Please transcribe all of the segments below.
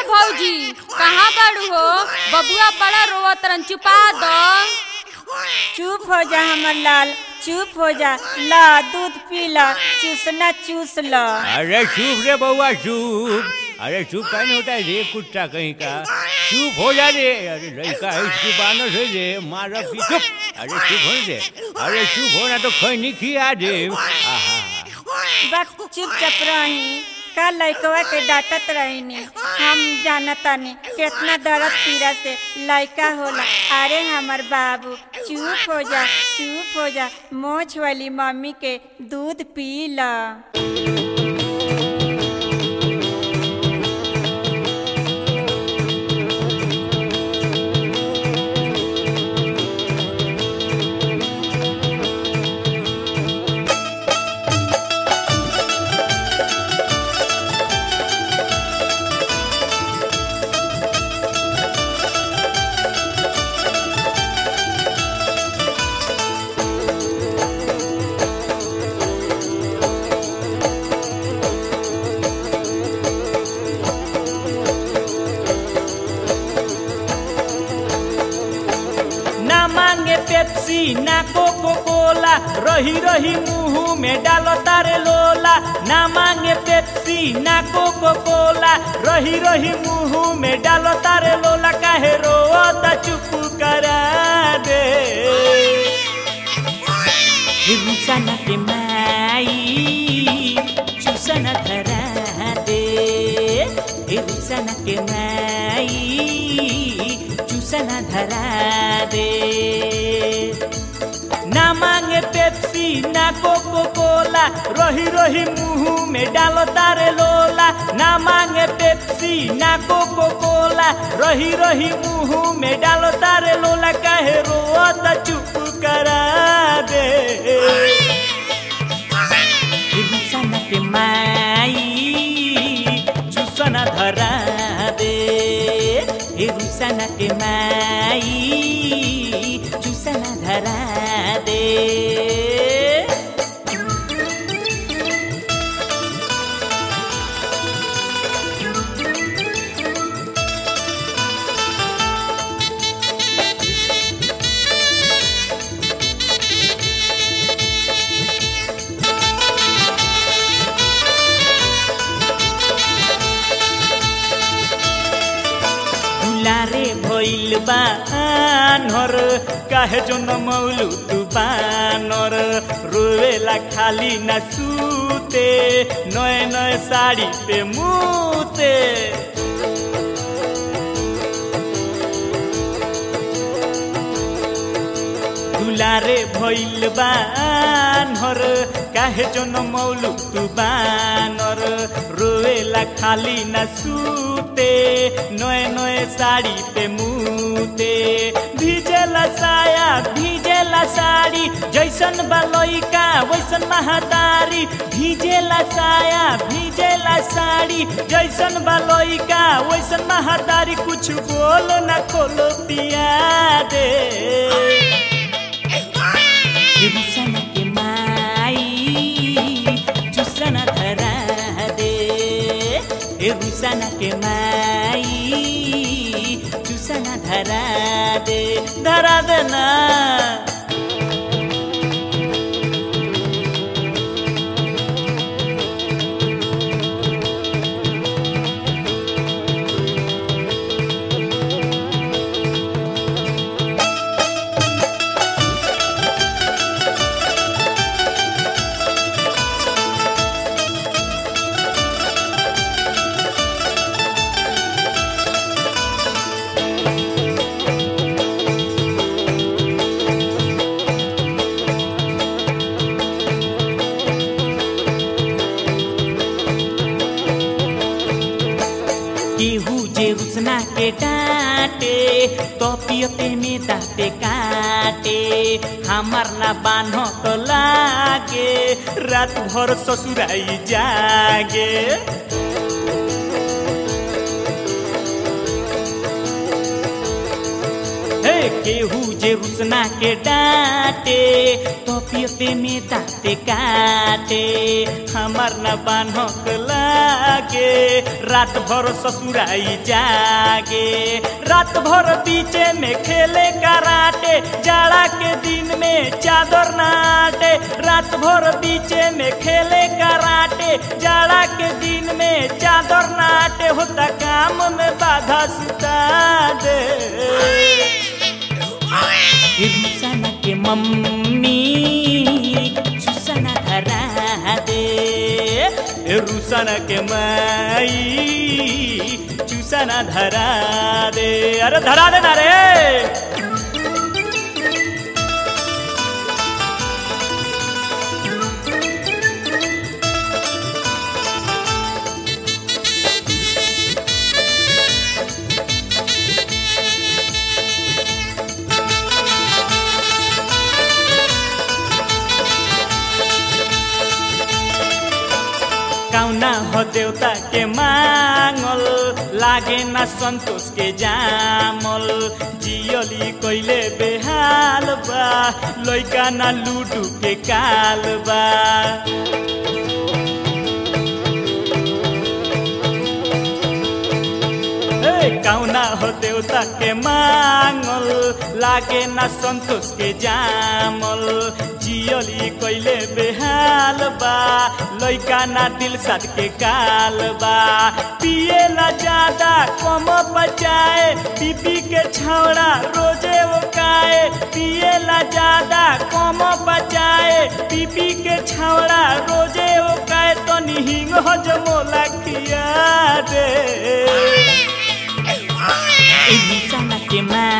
भौजी कहाँ बाड़ू हो बबुआ बड़ा रोवत रन चुपा दो चुप हो जा हमर लाल चुप हो जा ला दूध पी ला चूसना चूस ला अरे चुप रे बउआ चुप अरे चुप का नहीं होता है रे कुत्ता कहीं का चुप हो जा रे अरे लड़का है इसकी बानर है रे मारा पी चुप अरे चुप हो रे अरे चुप होना तो खैनी खिया दे आहा बस चुपचाप रही का लइकवा के डांटत रहीनी हम जानतानी कितना दर्द पीड़ा से लइका होला अरे हमर बाबू चुप हो जा चुप हो जा मोछ वाली मम्मी के दूध पी ला ना मांगे पेप्सी ना कोको कोला रही रही मुंह में डालो तारे लोला ना मांगे पेप्सी ना कोको कोला रही रही मुंह में डालो तारे लोला काहे रोता चुप करा दे रुसना के माई चुसना धरा दे रुसना के माई चुसना धरा दे ना मांगे पेप्सी ना कोको कोला रही रही मुंह में डालो तारे लोला ना मांगे पेप्सी ना कोको कोला रही रही मुंह में डालो तारे लोला काहे रोता चुप करा दे रुसना के माई चुसना धरा दे ए रुसना के माई चुसना धरा दे दुलारे भइल बा आनर काहे जो नमौलु तू बानर रोवेला खाली न सूते नए नए साड़ी पे मुते दुलारे भइल बानर काहे जो नमौलु तू बानर रोवेला खाली न सूते नए नए साड़ी पे मुते भिजेला साया भिजेला साड़ी जैसन बलैका वैसन महातारी भिजेला साया भिजेला साड़ी जैसन बलैका वैसन महातारी कुछ बोलो न खोलो पिया दे रुसना के माई चुसना धरा दे ए रुसना के माई चुसना धरा दे धरा देना केहू जे रुसना के डांटे तो पियते में दाते काटे हमार ना बान्ह तो लागे रात भर ससुराई जागे हे केहू जे रुसना के डांटे तो पियते में दाते काटे हमार न बान्हक लागे रात भर ससुराई जागे रात भर बीचे में खेले कराटे जाड़ा के दिन में चादर नाटे रात भर बीचे में खेले कराटे जाड़ा के दिन में चादर नाटे होता काम में बाधा सुता दे रुसाना के मम्मी सुसना धरा दे रुसाना के माई चुसना धरा दे अरे धरा देना रे कौना हो देवता के मांगल लागे ना संतोष के जामल जियली कैले बेहाल बा लैका ना लूडू के काल बा ए, कौना हो देवता के मांगल लागे ना संतोष के जामल जियली कैले बेहाल बा लैका ना दिल साथ के काल बा पिए ला ज्यादा कम बचाए बीबी के छौड़ा रोजे ओकाए पिए ला ज्यादा कम बचाए बीबी के छौड़ा रोजे ओकाए तो निहिंग हो जमोला खिया दे रुसाना के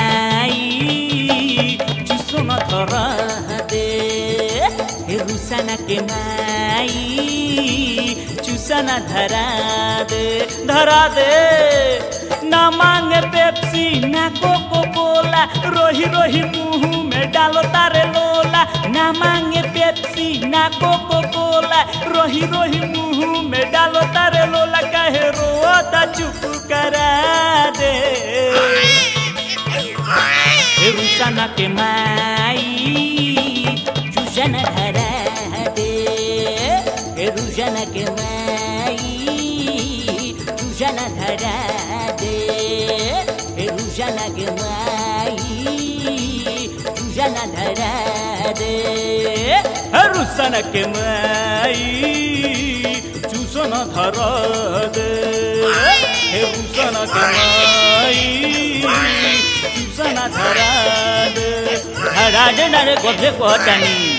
माई चुसो न धर दे रुसाना के माई चुसना धरा दे धरा दे ना मांगे पेप्सी ना कोको कोला रोही रोही मुंह में डालो तारे लोला ना मांगे पेप्सी ना कोको कोला रोही रोही मुंह में डालो तारे लोला कहे रोता चुप करा दे रुसाना के माई चुसन धरा दे रुसन के माई चुसन धरा दे रुसन के माई चुसन धरा दे रुसन के माई चुसन धरा दे रुसन के माई चुसन धरा दे धरा दे ना रे गोधे कोटानी